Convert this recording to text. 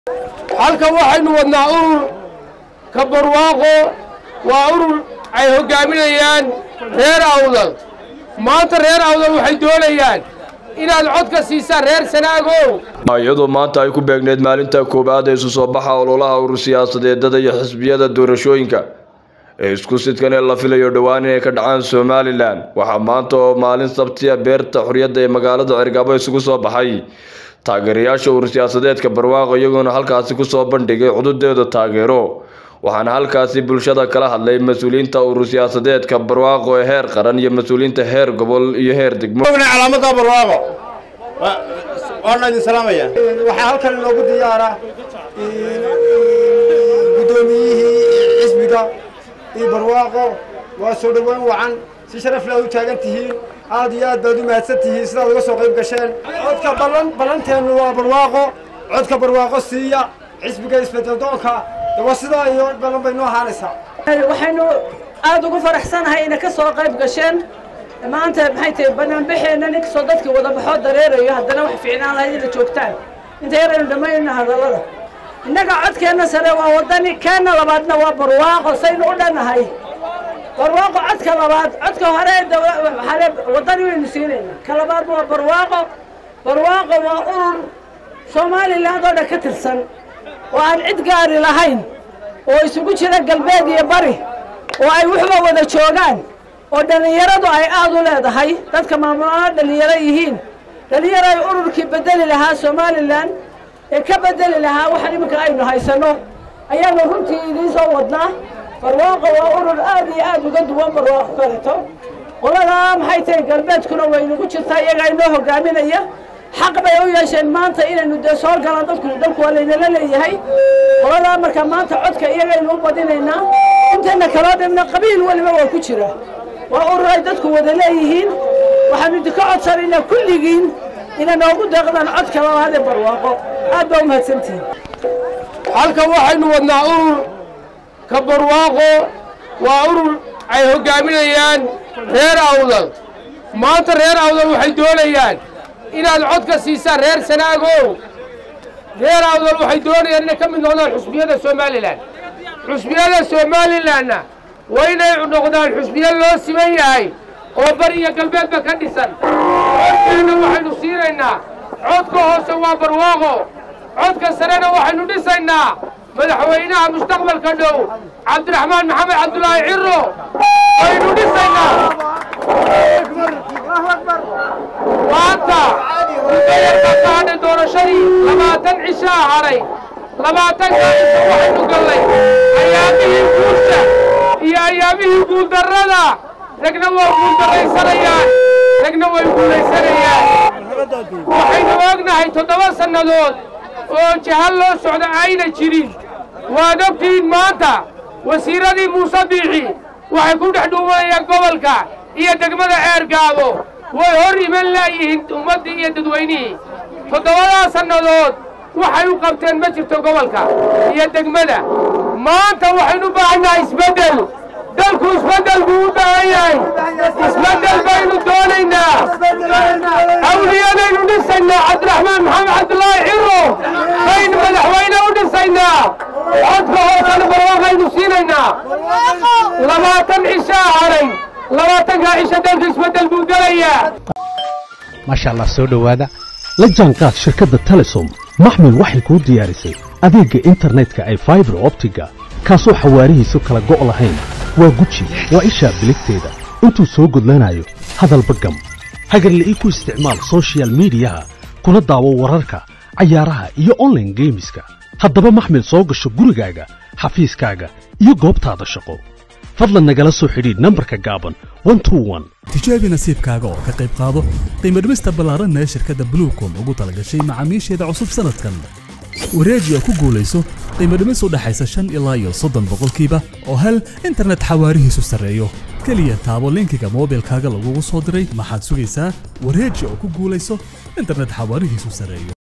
halkan waxaynu wadnaa urur ka barwaaqo waa urur ay hoggaaminayaan reer awdal maanta reer awdal waxay doonayaan inaad cod ka siisaan reer sanaagow iyadoo maanta ay ku beegneyd maalinta koowaad ee isu soo baxa ololaha urur siyaasadeedada iyo xisbiyada doorashooyinka ee isku sidkan ee la filayo dhowaan inay ka dhacaan somalilan waxaa maanta oo maalin sabtiya beerta xorriyadda ee magaalada cergabo isugu soo baxay taageerayaasha urur siyaasadeedka barwaaqo iyagoona halkaasi kusoo bandhigay cududeeda taageero waxaana halkaasi bulshada kala hadlay mas-uuliyiinta urur siyaasadeedka barwaaqo ee heer qaran iyo mas-uuliyiinta heer gobol iyo heer degmo calaamada barwaaqo waana idin salaamaya waxaa halkan inoogu diyaara guddoomiyihii xisbiga iyo barwaaqo waa soo dhoweyn wacan si sharaf leh u taagan tihiin aad iyo aad baad u mahadsan tihiin sidaad uga soo qayb gasheen codka ballan ballanteennu waa barwaaqo codka barwaaqo siiya xisbiga isbedeldoonka dawa sidaa iyo ballan bay noo ahaanaysaa waxaynu aad ugu faraxsanahay inay ka soo qayb gasheen maanta maxay tahay banaanbaxeenna ninkastoo dadkii wada baxoo dareerayo haddana wax fiicnaan lahayd inay joogtaan inta yaraynu dhammaynayna hadallada innaga codkeenna sare waa waddani keenna labaadna waa barwaaqo saynu u dhannahay barwaaqo codka labaad codka hore waxaale waddani waynu siinaynaa ka labaad waa barwaaqo barwaaqo waa urur somaliland oo dhan ka tirsan oo aan cid gaari lahayn oo isugu jira galbeed iyo bari oo ay waxba wada joogaan oo dhallinyaradu ay aad u leedahay dadka maamulana dhallinyaro yihiin dhallinyaro ay ururkii bedeli lahaa somalilan ee ka bedeli lahaa waxaan iminka aynu haysanno ayaanu runtii idiin soo wadnaa barwaaqo waa urur aad iyo aad uga duwan barwaaqo kaleto qoladaa maxay tahay galbeedkuna waynagu jirtaa iyagaa inoo hogaaminaya xaq bay u yeesheen maanta inaynu dee soo galaan dadku dalku waa laynala leeyahay qoladaa marka maanta codka iyagaynu u badinaynaa intayna kaloo dhanna qabiil weliba waa ku jira waa urur ay dadku wada leeyihiin waxaanu idinka codsanaynaa kulligiin inay noogu deeqdaan codka labaad ee barwaaqo aad baa u mahadsantihiin halkan waxaynu wadnaa urur ka barwaaqo waa urur ay hoggaaminayaan reer awdal maanta reer awdal waxay doonayaan inaad cod ka siisaan reer sanaagow reer awdal waxay doonayaan inay ka mid noqdaan xusbiyada somalilan xusbiyada somalilanna waa inay noqdaan xusbiyo loo siman yahay oo bari iyo galbeedba ka dhisan codkeenna waxaynu siinaynaa codka hoose waa barwaaqo codka sarena waxaynu dhisaynaa madaxweynaha mustaqbalka dhow cabdiraxmaan maxamed cabdulaahi ciro waynu dhisaynaa maanta mudayarka kaadhay doorashadii labaatan cishaa hadhay labaatankaa cisho waxaynu gallay ayaamihii guusha iyo ayaamihii guuldarrada ragna waa guuldarraysanayaan ragna way guulaysanayaan waxaynu ognahay toddoba sannadood oo jahal loo socda ayna jirin waad ogtihiin maanta wasiiradii muuse biixi waxay ku dhex dhuumanayaan gobolka iyo degmada ceergaabo way hor iman laayihiin ummaddii iyo dadweynihii toddobadaa sannadood waxay u qabteen ma jirto gobolka iyo degmada maanta waxaynu u baahannahay isbeddel dalku isbeddel buu u baahan yahay isbeddel baynu doonaynaa awliyadaynu dhisaynaa cabdiraxmaan maxamed cabdulaahi ciro baynu madaxweyne u dhisaynaa codka hoosana barwaaqaynu siinaynaa labaatan cishaa hadhay labaatankaa cisho dalka isbeddel buu gelayaa maasha allah soo dhowaada la jaanqaad shirkadda telesom maxmil waxay kuu diyaarisay adeegga internetka ay faibar optiga kaasoo xawaarihiisu kala go' lahayn waa guji waa ishaa biligteeda intuu soo gudlanayo hadalba gam hagarle ii ku isticmaal sochial midiyaha kuna daawo wararka cayaaraha iyo onlaine geemiska haddaba maxmil soo gasho gurigaaga xafiiskaaga iyo goobtaada shaqo fadlan nagala soo xidhiidh nambarka gaaban tijaabi nasiibkaaga oo ka qayb qaado qiimadhimista ballaaranna ee shirkadda bluecom ugu talagashay macaamiisheeda cusub sanadkan wareeji oo ku guulayso qiimadhimis u dhaxaysa shan ilaa iyo soddon boqolkiiba oo hel internet xawaarihiisu sarreeyo keliya taabo linkiga moobilkaaga lagugu soo diray maxaad sugaysaa wareeji oo ku guulayso internet xawaarihiisu sarreeyo